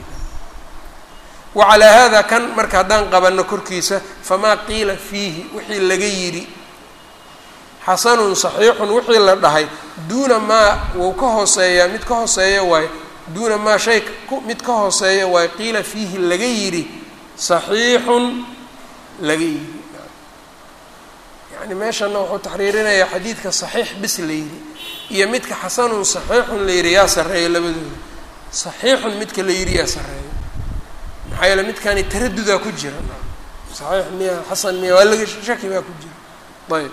wacalaa hada kan marka haddaan qabanno korkiisa famaa qiila fiihi wixii laga yidhi xasanun saxiixun wixii la dhahay duuna maa wuu ka hooseeyaa mid ka hooseeya waayo duuna maa shay mid ka hooseeya waayo qiila fiihi laga yidhi saxiixun laga yidhi yani meeshana wuxuu taxriirinayaa xadiidka saxiix bis la yidhi iyo midka xasanun saxiixun la yidhi yaa sarreeya labadooda saxiixun midka la yidhi yaa sarreeya maxaa yeele midkani taradudaa ku jira saxiix miya xasan miya waa laga shaki baa ku jira ayb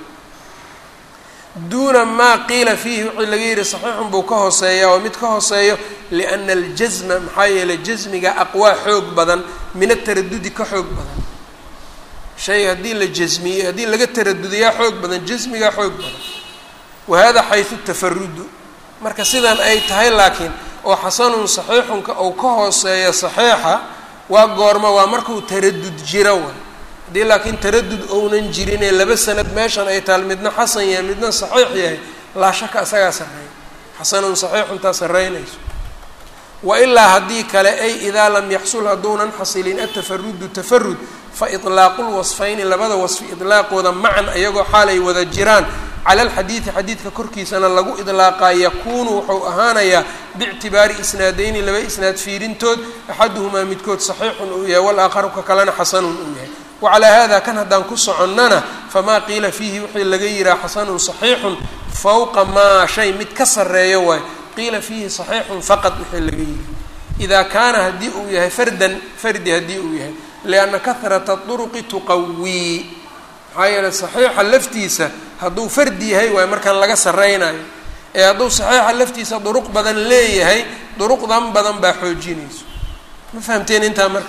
duuna maa qiila fiihi wixii laga yidhi saxiixun buu ka hooseeyaa oo mid ka hooseeyo liana aljasma maxaa yeelay jasmiga aqwaa xoog badan min ataradudi ka xoog badan shay haddii la jasmiyey haddii laga taradudayaa xoog badan jasmigaa xoog badan wahada xaysu tafarudu marka sidan ay tahay laakiin oo xasanun saxiixunka uu ka hooseeyo saxiixa waa goorma waa markuu taradud jiro wa haddii laakiin taradud ounan jirinee laba sanad meeshan ay taal midna xasan yahay midna saxiix yahay laa shaka isagaa sarreeya xasanun saxiixuntaa sarreynayso wa ilaa haddii kale ay idaa lam yaxsul hadduunan xasilin atafarudu tafarud fa itlaaqu lwasfayni labada wasfi itlaaqooda macan iyagoo xaalay wada jiraan cala alxadiidi xadiidka korkiisana lagu idlaaqaa yakuunu wuxuu ahaanayaa biictibaari isnaadeyni laba isnaad fiirintood axaduhumaa midkood saxiixun uu yahay walaakharu ka kalena xasanun uu yahay wacalaa hada kan haddaan ku soconnana famaa qiila fiihi wixii laga yihaha xasanun saxiixun fowqa maa shay mid ka sarreeyo waay qiila fiihi saxiixun faqad wixii laga yihi idaa kaana haddii uu yahay fardan fardi haddii uu yahay lianna kahrata duruqi tuqawii maxaa yeeley saxiixa laftiisa hadduu fardi yahay waayo markaan laga sarreynayo ee hadduu saxiixa laftiisa duruq badan leeyahay duruqdan badan baa xoojinayso ma fahamteen intaa marka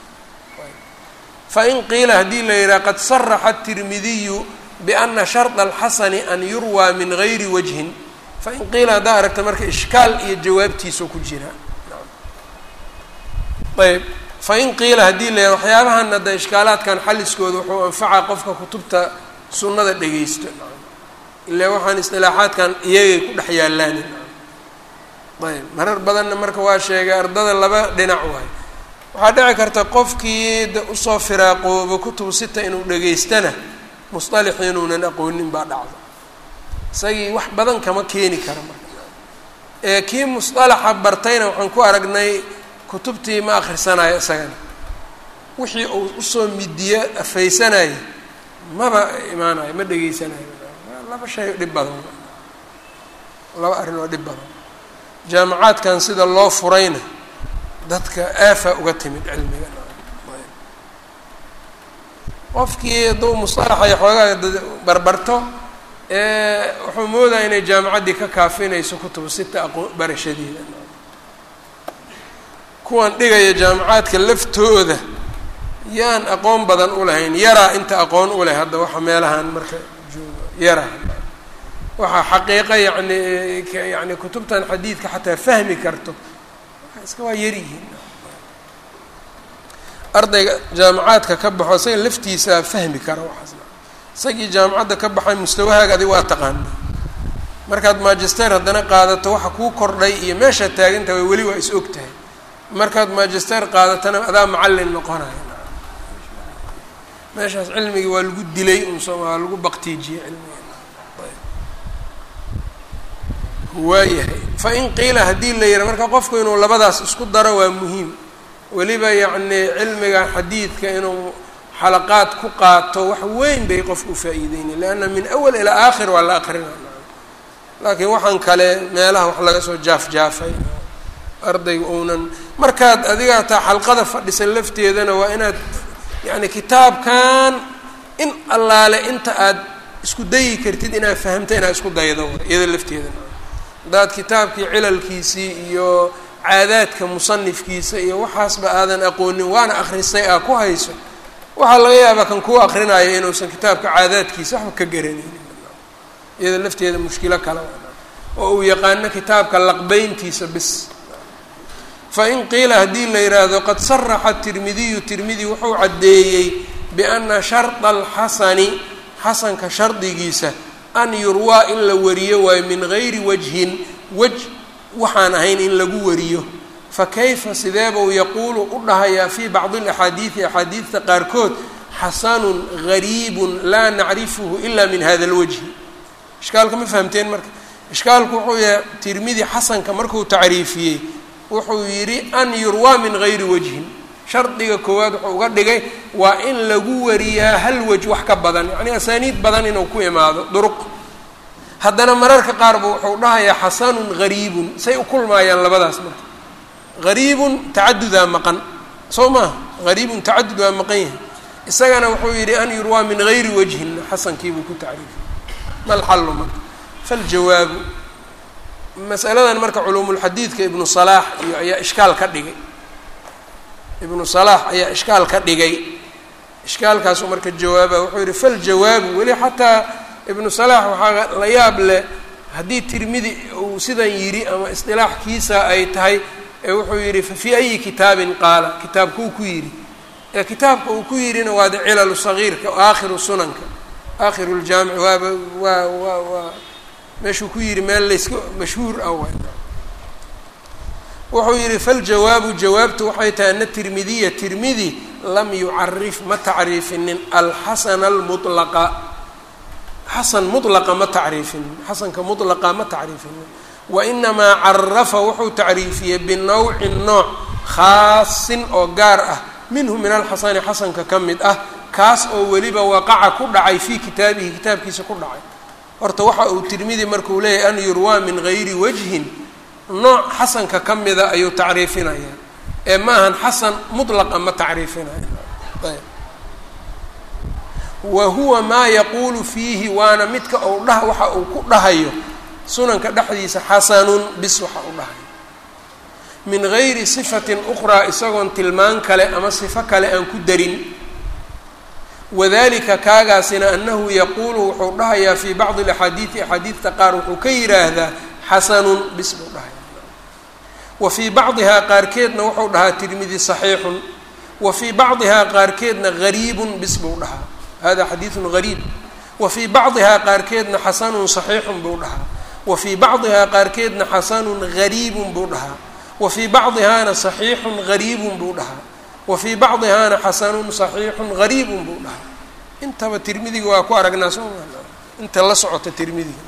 fain qiila haddii la yidhaha qad saraxa الtirmidiyu biana sharط اlxasani an yurwaa min gayri wajhin fain qiila haddaa aragta marka ishkaal iyo jawaabtiisu ku jira ayb fain qiila haddii la yidhaha waxyaabahan hadda ishkaalaadkan xaliskooda wuxuu anfacaa qofka kutubta sunnada dhegeysto ilaa waxaan istilaaxaadkan iyagay ku dhex yaallaan ayb marar badanna marka waa sheegay ardada laba dhinac waay waxaa dhici karta qofkii de usoo firaaqoobo kutubu sita inuu dhegaystana musطalix inuunan aqoonin baa dhacdo isagii wax badan kama keeni kara marka ee kii musطalaxa bartayna waxaan ku aragnay kutubtii ma akhrisanayo isagana wixii uu usoo midiyo afaysanaya maba imaanayo ma dhegaysanayo laba shay dhib badan laba arrin oo dhib badan jaamacaadkan sida loo furayna dadka aafa uga timid cilmiga qofkii hadduu musطalaxa iyo xoogaa barbarto wuxuu moodaya inay jaamacaddii ka kaafinayso kutubu sita aqoo barashadeeda kuwan dhigaya jaamacaadka laftooda yaan aqoon badan u lahayn yaraa inta aqoon u leh hadda waxa meelahan marka joogo yaraa waxaa xaqiiqa yani yani kutubtan xadiidka xataa fahmi karto iska waa yaryihiin ardayga jaamacaadka ka baxo isaga laftiisa fahmi kara waxaasna isagii jaamacadda ka baxay mustawahaaga adig waa taqaana markaad magister haddana qaadato waxa kuu kordhay iyo meeshaad taagantaha weli waa is og tahay markaad magister qaadatana adaa macallin noqonaya meeshaas cilmigii waa lagu dilay unso waa lagu baktiijiyey cilmigi waayahay fa in qiila haddii la yiha marka qofku inuu labadaas isku daro waa muhiim weliba yacni cilmiga xadiidka inuu xalaqaad ku qaato wax weyn bay qofku ufaa-iideyna leanna min awal ilaa aakhir waa la aqrina laakiin waxaan kale meelaha wax laga soo jaaf jaafay ardayga uunan markaad adiga hataa xalqada fadhisan lafteedana waa inaad yacni kitaabkan in allaale inta aad isku dayi kartid inaad fahamta inaad isku daydo iyada lafteedana haddaad kitaabkii cilalkiisii iyo caadaadka musanifkiisa iyo waxaasba aadan aqoonin waana akhristay aa ku hayso waxaa laga yaabaa kan kuu akrinaya inuusan kitaabka caadaadkiisa waxba ka garanaynin iyada lafteeda mushkilo kale oo uu yaqaano kitaabka laqbeyntiisa bis fa in qiila haddii la yidhaahdo qad saraxa tirmidiyu tirmidi wuxuu caddeeyey biana sharda alxasani xasanka shardigiisa an yurwaa in la wariyo waayo min gayri wajhin wej waxaan ahayn in lagu wariyo fa kayfa sideebau yaquulu u dhahayaa fii bacdi alaxaadiidi axaadiidta qaarkood xasanun gariibun laa nacrifuhu ila min hada alwajhi ishkaalka ma fahamteen marka ishkaalku wuxuu yahay tirmidi xasanka markuu tacriifiyey wuxuu yidhi an yurwaa min gayri wajhin shardiga koowaad wuxuu uga dhigay waa in lagu wariyaa hal wej wax ka badan yacni asaaniid badan inuu ku imaado duruq haddana mararka qaarba wuxuu dhahayaa xasanun gariibun say u kulmaayaan labadaas marka gariibun tacadudaa maqan soo maaha gariibun tacadud waa maqan yahay isagana wuxuu yidhi an yurwaa min gayri wajhin xasankiibuu ku tacriifiyey malxallu marka faljawaabu masaladan marka culuumulxadiidka ibnu salaax iyo ayaa ishkaal ka dhigay ibnu salaax ayaa ishkaal ka dhigay ishkaalkaasu marka jawaaba wuxuu yihi faljawaabu weli xataa ibnu salaax waxaa la yaab leh haddii tirmidi uu sidan yidhi ama isdilaaxkiisa ay tahay ee wuxuu yidhi fa fii ayi kitaabin qaala kitaabkuu ku yidhi ee kitaabka uu ku yidhina waa de cilalu sagiirka aakhiru sunanka aakhiru ljaamic waaba waa waa waa meeshuu ku yidhi meel layska mashhuur ah waay wuxuu yidhi faljawaabu jawaabtu waxay tahay ana tirmidiya tirmidi lam yucarif ma tacriifinin alxasana almulaqa xasan mulaqa ma tacriifinin xasanka mulaqa ma tacriifinin wainamaa carafa wuxuu tacriifiyey binawcin nooc khaasin oo gaar ah minhu min alxasani xasanka ka mid ah kaas oo weliba waqaca ku dhacay fii kitaabihi kitaabkiisa ku dhacay horta waxa uu tirmidi markuu leeyahy an yurwaa min gayri wajhin nooc xasanka ka mida ayuu tacriifinayaa ee ma ahan xasan mutlaqa ma tacriifinaya ayb wa huwa maa yaquulu fiihi waana midka uu dhah waxa uu ku dhahayo sunanka dhexdiisa xasanun bis waxa uu dhahayo min gayri sifatin ukhraa isagoon tilmaan kale ama sifo kale aan ku darin wadalika kaagaasina anahu yaquulu wuxuu dhahayaa fii bacdi alaxaadiidi axaadiidta qaar wuxuu ka yidhaahdaa xasanun bis buu dhahaya wa fii bacdihaa qaarkeedna wuxuu dhahaa tirmidi saxiixun wa fii bacdihaa qaarkeedna gariibun bis buu dhahaa hada xadiidun gariib wa fii bacdihaa qaarkeedna xasanun saxiixun buu dhahaa wa fii bacdihaa qaarkeedna xasanun gariibun buu dhahaa wa fii bacdihaana saxiixun gariibun buu dhahaa wa fii bacdihaana xasanun saxiixun gariibun buu dhahaa intaba tirmidiga waa ku aragnaa soo inta la socota tirmidiga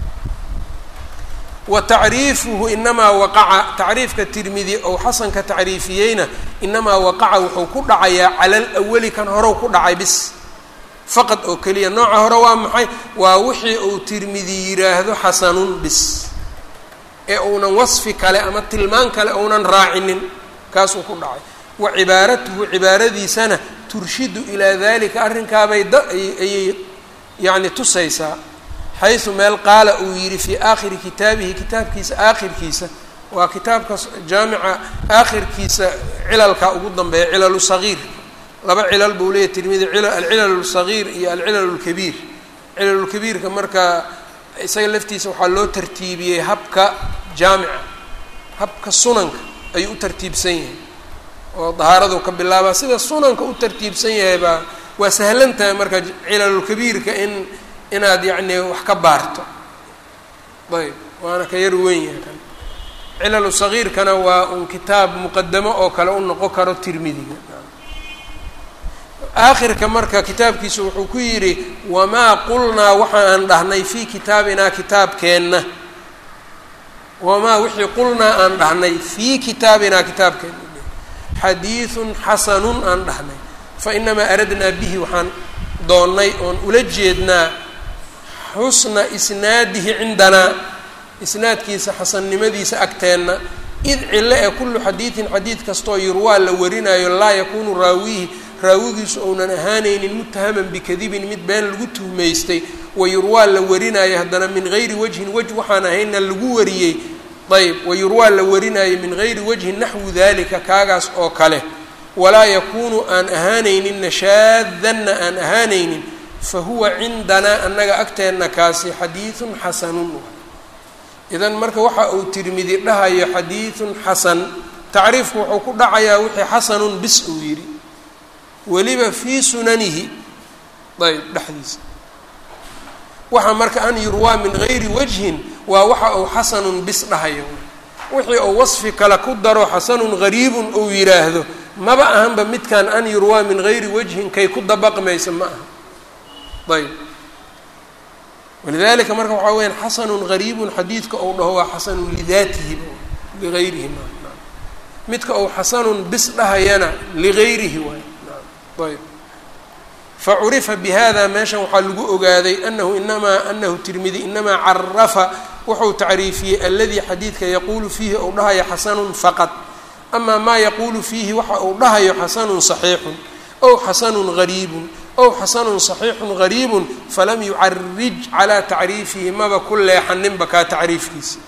wa tacriifuhu inamaa waqaca tacriifka tirmidi ou xasanka tacriifiyeyna inamaa waqaca wuxuu ku dhacayaa cala alawali kan horow ku dhacay bis faqad oo keliya nooca hore waa maxay waa wixii uu tirmidi yiraahdo xasanun bis ee uunan wasfi kale ama tilmaan kale uunan raacinin kaasuu ku dhacay wa cibaaratuhu cibaaradiisana turshidu ilaa dalika arrinkaabay da ayay yacni tusaysaa xaysu meel qaala uu yidhi fii aakhiri kitaabihi kitaabkiisa aakhirkiisa waa kitaabka jaamica aakhirkiisa cilalka ugu dambeeya cilalu sagiir laba cilal buu leeyahy tirmidi alcilal lsagiir iyo alcilal lkabiir cilalulkabiirka marka isaga laftiisa waxaa loo tartiibiyey habka jaamica habka sunanka ayuu u tartiibsan yahay oo dahaaradu ka bilaabaa sida sunanka u tartiibsan yahay baa waa sahlan tahay marka cilalulkabiirka in inaad yacni wax ka baarto ayb waana ka yar weyn yahay kan cilalu sagiirkana waa un kitaab muqadamo oo kale u noqon karo tirmidiga aakhirka marka kitaabkiisu wuxuu ku yidhi wamaa qulnaa waxa aan dhahnay fii kitaabinaa kitaabkeenna wamaa wixii qulnaa aan dhahnay fii kitaabinaa kitaabkeenna xadiidun xasanun aan dhahnay fa inamaa aradnaa bihi waxaan doonnay oon ula jeednaa xusna isnaadihi cindanaa isnaadkiisa xasannimadiisa agteenna id cilo ee kullu xadiidin xadiid kastoo yurwaa la warinayo laa yakuunu raawihi raawigiisu ounan ahaanaynin mutahaman bikadibin mid been lagu tuhmaystay wayurwaa la warinaayo haddana min gayri wajhin wej waxaan ahayna lagu wariyey ayb wayurwaa la warinaayo min gayri wajhin naxwu dalika kaagaas oo kale walaa yakuunu aan ahaanayninna shaadanna aan ahaanaynin fa huwa cindanaa annaga agteenna kaasi xadiidun xasanun idan marka waxa uu tirmidi dhahayo xadiidun xasan tacriifku wuxuu ku dhacayaa wixii xasanun bis uu yidhi weliba fii sunanihi ayb dhexdiisa waxa marka an yurwaa min gayri wajhin waa waxa uu xasanun bis dhahayo wixii uu wasfi kale ku daro xasanun gariibun uu yidhaahdo maba ahanba midkan an yurwaa min gayri wajhin kay ku dabaqmaysa ma aha ayb walidalika marka waxaa weyaan xasanun gariibun xadiidka ou dhaho waa xasanun lidaatihi ligayrihi ma midka ou xasanun bis dhahayana ligayrihi waay ayb facurifa bihada meeshan waxaa lagu ogaaday anahu inamaa anahu tirmidi inamaa carafa wuxuu tacriifiyey aladii xadiidka yaquulu fiihi ou dhahayo xasanun faqad amaa maa yaquulu fiihi waxa uu dhahayo xasanun saxiixun ow xasanun gariibun ow xasanun saxiixun gariibun falam yucarij calaa tacriifihi maba ku leexaninba kaa tacriifkiisa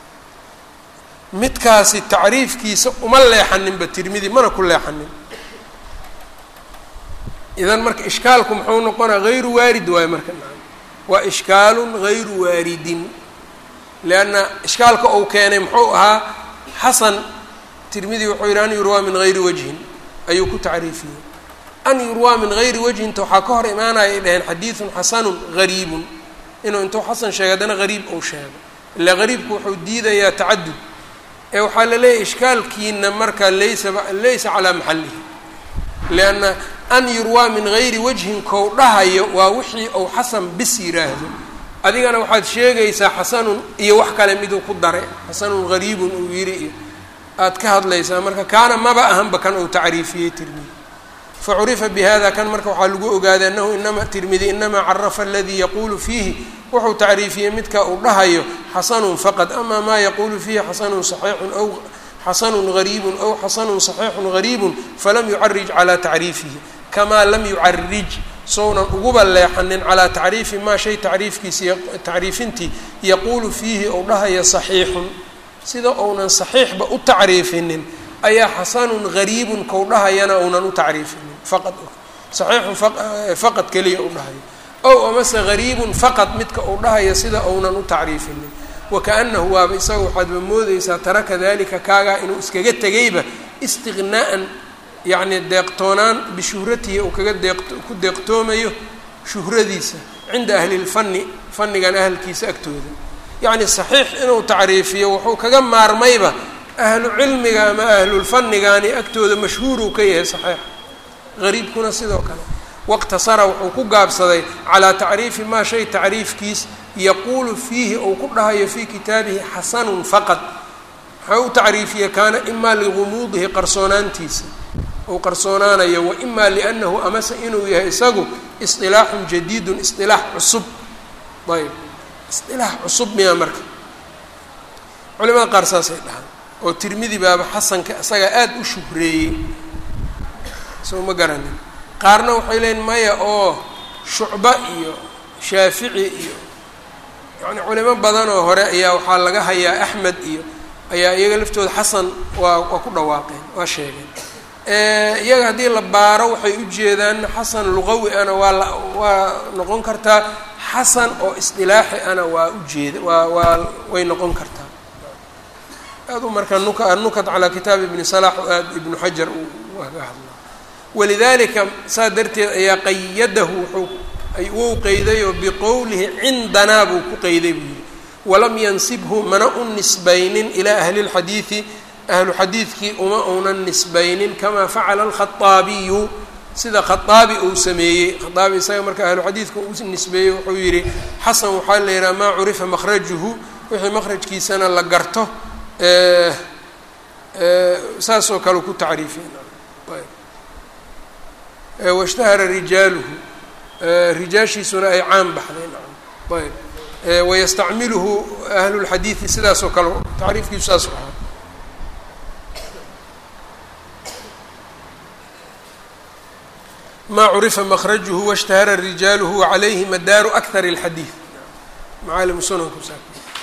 midkaasi tacriifkiisa uma leexaninba tirmidi mana ku leexanin idan marka ishkaalku muxuu noqonaa hayru waarid waayo marka waa ishkaalun hayru waaridin lianna ishkaalka uu keenay muxuu ahaa xasan tirmidi wuxuu yidhi an yurwaa min gayri wajhin ayuu ku tacriifiyey an yurwaa min gayri wajhinta waxaa ka hor imaanaya ay dhaheen xadiidun xasanun gariibun inuu intuu xasan sheegay haddana gariib uu sheego ilaa gariibku wuxuu diidayaa tacadud ee waxaa la leeyahy ishkaalkiina marka laysa laysa calaa maxalihi lianna an yurwaa min gayri wajhin kou dhahayo waa wixii uu xasan bis yiraahdo adigana waxaad sheegaysaa xasanun iyo wax kale miduu ku daray xasanun gariibun uu yidhi iyo aad ka hadlaysaa marka kaana maba ahanba kan uu tacriifiyey tirmidi facurifa bihada kan marka waxaa lagu ogaaday anahu inama tirmidi inamaa carafa aladii yaquulu fiihi wuxuu tacriifiyey midka uu dhahayo xasanun faqad ama maa yaquulu fiihi xasanun saxiixun aw xasanun gariibun aw xasanun saxiixun gariibun falam yucarij calaa tacriifihi kamaa lam yucarij sounan uguba leexanin calaa tacriifi maa shay tacriifkiisa tacriifintii yaquulu fiihi ou dhahayo saxiixun sida ounan saxiixba u tacriifinin ayaa xasanun gariibun kou dhahayana ounan u tacriifinin faqad saxiixun faqad keliya u dhahayo ow amase gariibun faqad midka uu dhahayo sida ounan u tacriifinin wakaanahu waaba isaga waxaadba moodeysaa taraka dalika kaagaa inuu iskaga tegayba istiqnaa'an yacni deeqtoonaan bishuhratihi uu kaga deeq ku deeqtoomayo shuhradiisa cinda ahli lfani fannigan ahalkiisa agtooda yacni saxiix inuu tacriifiyo wuxuu kaga maarmayba ahlu cilmiga ama ahlulfanigani agtooda mashhuuruu ka yahay saxiixa gariibkuna sidoo kale waqtasara wuxuu ku gaabsaday calaa tacriifi maa shay tacriifkiis yaquulu fiihi ou ku dhahayo fii kitaabihi xasanun faqad waxaa u tacriifiye kaana imaa ligumuudihi qarsoonaantiisa ou qarsoonaanayo wa imaa liannahu amase inuu yahay isagu isilaaxun jadiidun isilaax cusub ayb isilaax cusub miyaa marka culimada qaar saasay dhahaan oo tirmidi baaba xasanka isagaa aada u shuhreeyey soo ma garanin qaarna waxay leeyiin maya oo shucba iyo shaafici iyo yacni culimo badan oo hore ayaa waxaa laga hayaa axmed iyo ayaa iyaga laftooda xasan waa waa ku dhawaaqeen waa sheegeen iyaga haddii la baaro waxay ujeedaan xasan luqawi ana waa la waa noqon kartaa xasan oo isdilaaxi ana waa ujeeda waa waa way noqon kartaa aad u marka nuka anukat calaa kitaabi ibni salax oo aad ibnu xajar uga hadla walidalika saa darteed ayaa qayadahu wuxuu wuu qeydayoo biqowlihi cindanaa buu ku qeyday buu yihi walam yansibhu mana u nisbaynin ilaa ahli lxadiidi ahlu xadiidkii uma uunan nisbaynin kamaa facala alkhaaabiyu sida khaaabi uu sameeyey khaaabi isaga marka ahlu xadiidka uu nisbeeyey wuxuu yihi xasan waxaa la yidhaha maa curifa makhrajuhu wixii makhrajkiisana la garto saasoo kale ku tacriifiy washtahara rijaaluhu rijaashiisuna ay caan baxday ayb wayastacmiluhu ahlulxadiidi sidaas oo kale tacriifkiisu saas ahaa ma curifa makrajuhu washtahara rijaaluhu wacalayhi madaaru akar اlxadiid macaalimu sunanku saa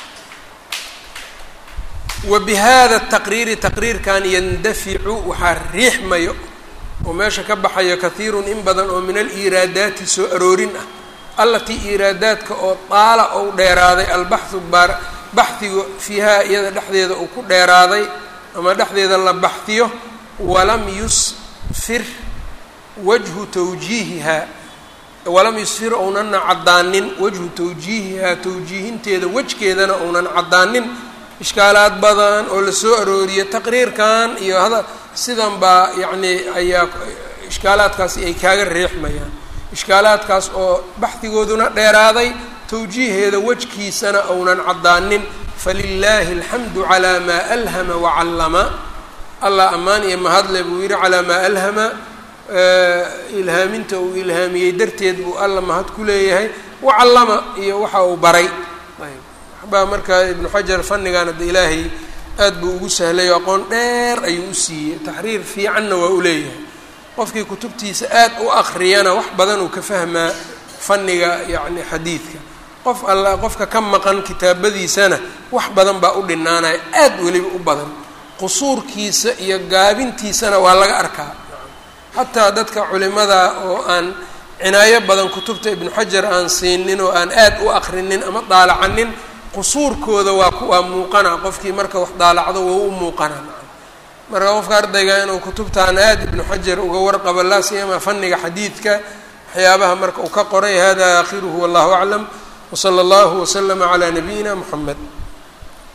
wa bihada taqriiri taqriirkan yandaficu waxaa riixmayo oo meesha ka baxayo kahiirun in badan oo min aliiraadaati soo aroorin ah allatii iiraadaadka oo daala ou dheeraaday albaxu baar baxhiga fiihaa iyada dhexdeeda uu ku dheeraaday ama dhexdeeda la baxhiyo walam yusfir wajhu tawjiihihaa walam yusfir ounana caddaanin wajhu tawjiihihaa tawjiihinteeda wejkeedana ounan caddaanin ishkaalaad badan oo lasoo arooriyo taqriirkan iyo hada sidan baa yacni ayaa ishkaalaadkaasi ay kaaga reexmayaan ishkaalaadkaas oo baxdigooduna dheeraaday tawjiiheeda wejkiisana ounan caddaanin falilaahi alxamdu calaa maa alhama wacallama allah ammaan iyo mahadle buu yidhi calaa maa alhama ilhaaminta uu ilhaamiyey darteed buu alla mahad ku leeyahay wacallama iyo waxa uu baray ayb waxbaa markaa ibnu xajar fannigan hadda ilaahay aad buu ugu sahlay oo aqoon dheer ayuu u siiyey taxriir fiicanna waa u leeyahay qofkii kutubtiisa aad u akriyana wax badan uu ka fahmaa fanniga yacni xadiidka qof alla qofka ka maqan kitaabadiisana wax badan baa u dhinaanaya aad weliba u badan qusuurkiisa iyo gaabintiisana waa laga arkaa xataa dadka culimada oo aan cinaayo badan kutubta ibnu xajar aan siinin oo aan aad u akrinin ama daalacanin qusuurkooda waa waa muuqana qofkii marka wax daalacdo waa u muuqana marka qofka ardayga inuu kutubtaan aad ibnu xajar uga warqabo laa siyama fanniga xadiidka waxyaabaha marka uu ka qoray hada aakhiruhu wallahu aclam wsala allahu waslama calaa nabiyina muxamed